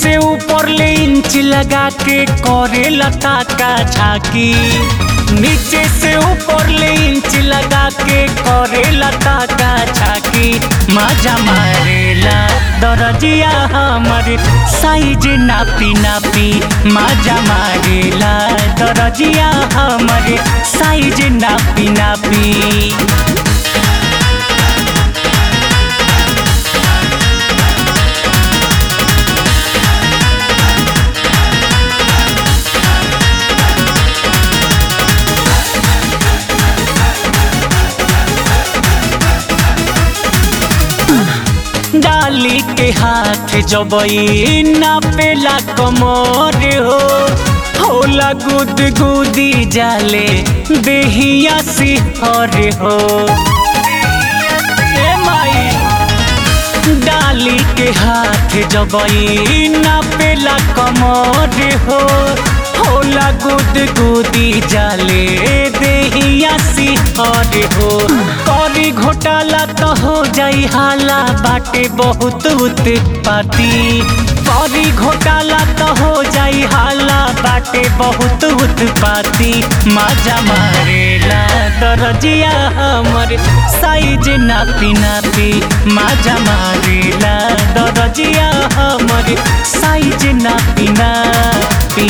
से ऊपर ले इंच लगा के करे लता का झाकी नीचे से ऊपर ले इंच लगा के करे लता का झाकी मजा मारेला दरजिया हमर साइज नापी नापी मजा मारेला दरजिया हमर साइज नापी नापी डाली के हाथ जबई नापेला कमर हो होला गुद गुदी जाले देहिया सिहर हो ए माई डाली के हाथ जबई नापेला कमर हो होला गुद गुदी जाले देहिया सिहर हो करी घोटाला तो हो जाई हाला बाटे बहुत उत्पाती करी घोटाला तो हो जाई हाला बाटे बहुत उत्पाती मजा मारेला दरजिया हमर साइज नापी नापी मजा मारेला दरजिया हमर साइज नापी नापी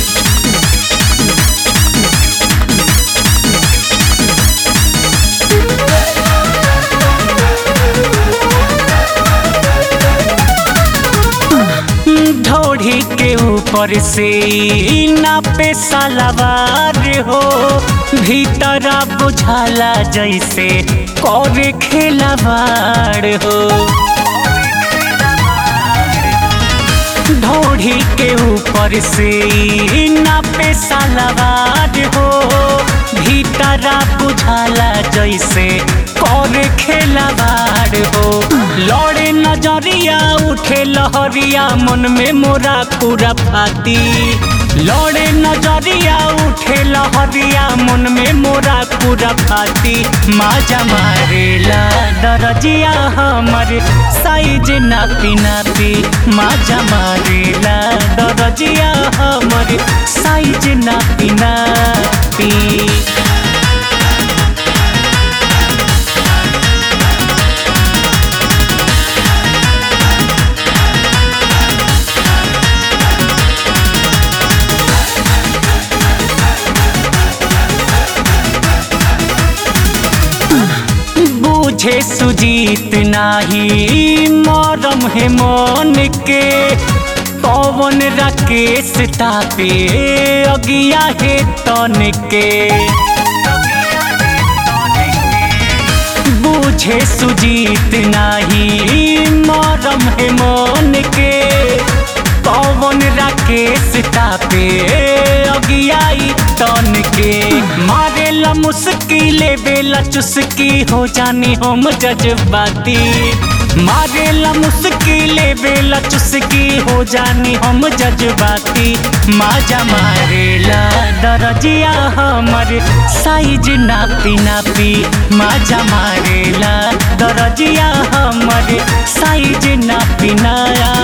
ढोढ़ी के ऊपर से नापे सलवार हो भीतर बुझाला जैसे करे खेलवाड़ हो ढोढ़ी के ऊपर से नापे सलवार हो भीतर बुझाला जैसे करे खेलवाड़ हो लड़े नजरिया उठे लहरिया मन में मोरा पूरा फाती लड़े नजरिया उठे लहरिया मन में मोरा पूरा फाती माजा मारेला दरजिया हमर साइज नापी नापी माजा मारेला दरजिया हमर साइज नापी नापी बुझे सुजीत नाही मरम है मन के पवन राकेश तापे अगिया है तन के बुझे सुजीत नाही मरम है मन के पवन राकेश तापे अगियाई तन के मारेला मुस्किले बेला चुस्की हो जानी हम जज्बाती मारेला मुस्किले बेला चुस्की हो जानी हम जज्बाती माजा मारेला दरजिया हमर साइज नापी नापी माजा मारेला दरजिया हमर साइज नापी नया